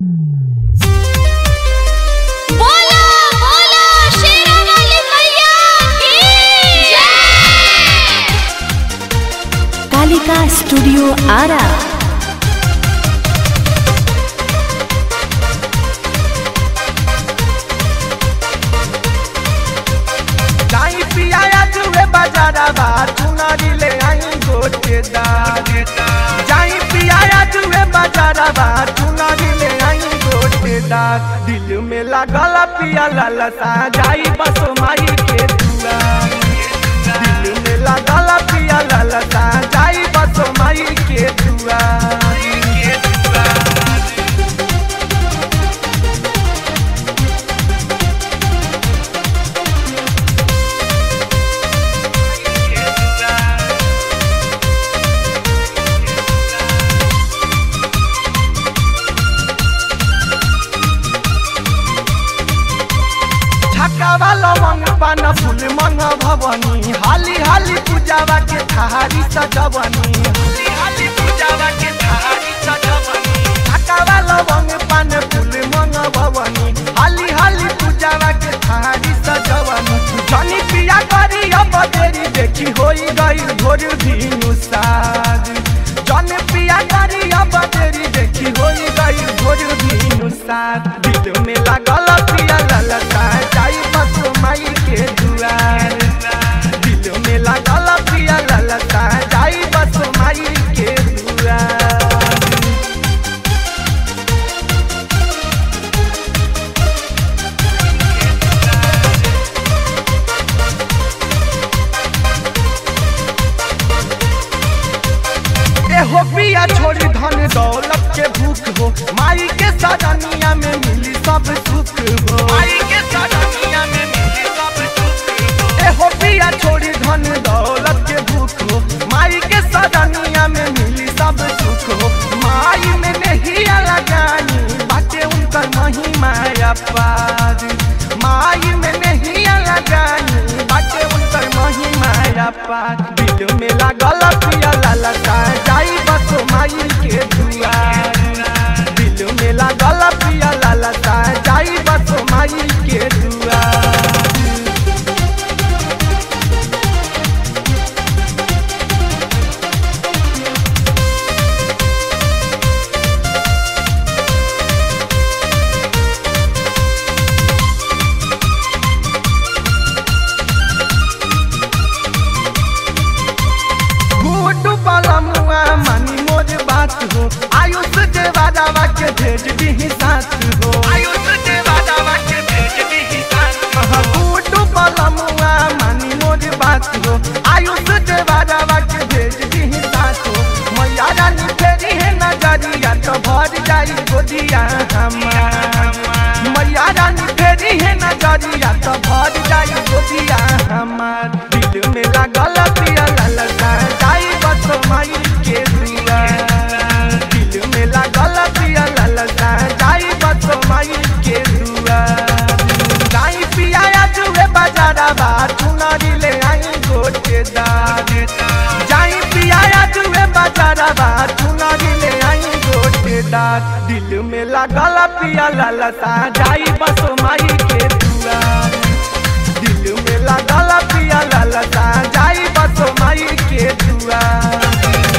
बोला बोला शेरावाली मैया की जय कालिका स्टूडियो आरा जाई पियाया जुए बाजारा बा चुनरी ले आई गोटेदार जाई पियाया जुए बाजारा बा चुनरी ले आई गोटेदार दिल में लागल पिया ललसा जाई बस माई के दुआर दिल में लागल पिया ललसा जाई बस माई के दुआर के दुआर छकावा लवंग पान फूल मंग भवनी हाली हाली पूजावा के थारी सजवनी हाली हाली पूजावा के थारी सजवनी छकावा लवंग पान फूल मंग भवनी हाली हाली पूजावा के थारी सजवनी जनी पिया करी अब देरी देखी होई गई भोर धीनु साज जन पिया करी अब देरी देखी होई गई भोर धीनु साज दिल में लागल पिया ललता जाई बस माई के दुआर दिल में लागल पिया ललता जाई बस माई के दुआर एहो पिया छोड़ी धन दौलत के भूख हो माई के सदनिया में मिली सब सुख हो माई के सदनिया में मिली सब सुख हो एहो पिया छोड़ी धन दौलत के भूख हो माई के सदनिया में मिली सब सुख हो माई में नहीं लगानी बाटे उनकर महिमा अपार माई में नहीं लगानी बाटे उनकर महिमा अपार दिल में लागल पिया ललता जाई बस माई के दुआर दिल में लागल पिया ललता जाई बस माई के दुआर गुड्डू पलमुआ मानी मोर बात हो आयुष देवा दावा के भेज दी साथ हो आयुष देवा दावा के भेज दी साथ हो गुड्डू पलमुआ मानी मोर बात हो आयुष देवा दावा के भेज दी साथ हो मैया रानी फेरी है नजरिया तो भर जाई गोदिया हमार मैया रानी फेरी है नजरिया तो भर जाई गोदिया हमार दिल में लागल पिया ललसा जाई बस माई के दुआर दिल में लागल पिया ललसा जाई बस माई के दुआर जाई पिया जुए बाजारा बा चुनरी ले आई गोटेदार जाई पिया जुए बाजारा बा चुनरी ले आई गोटेदार दिल में लागल पिया ललसा जाई बस माई के दुआर दिल में लागल पिया ललता जाई बस माई के दुआर